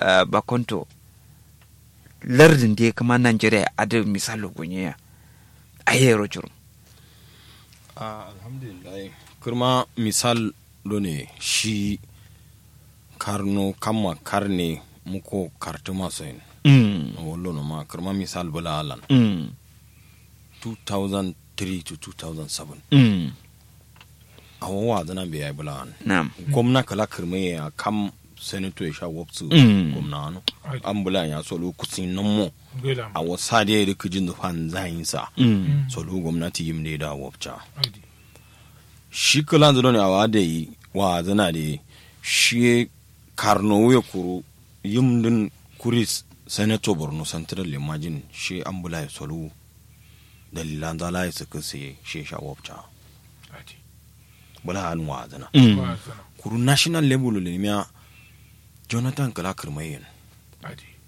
uh, bakonto lardin da kama nigeria ada misalo gunye a yero jurum Ah, alhamdulillah kurma misal do ne shi karno kama karne muko kartu maso yin mm. wallo no ma kurma misal bula alan mm. 2003 to 2007 mm. a wawa zana bai yi bula an na'am gwamna kala kurma ya kam senator ya sha wapsu Mm. gwamna ano Adi. an bula ya solo kusin nan mo Gela a wasa da ya rika jin zufan zayin sa mm. solo gwamnati yim ne da wapcha Adi. shi kala zano ne a wa da yi wa zana da yi shi karno ya kuro yim din kuris senator borno central imagine shi an bula ya solo dalilan zala ya suka sai shi sha wapcha Adi. bula an wa zana mm. Ba sana. kuru national level le miya jonathan kala kirmayin Adi.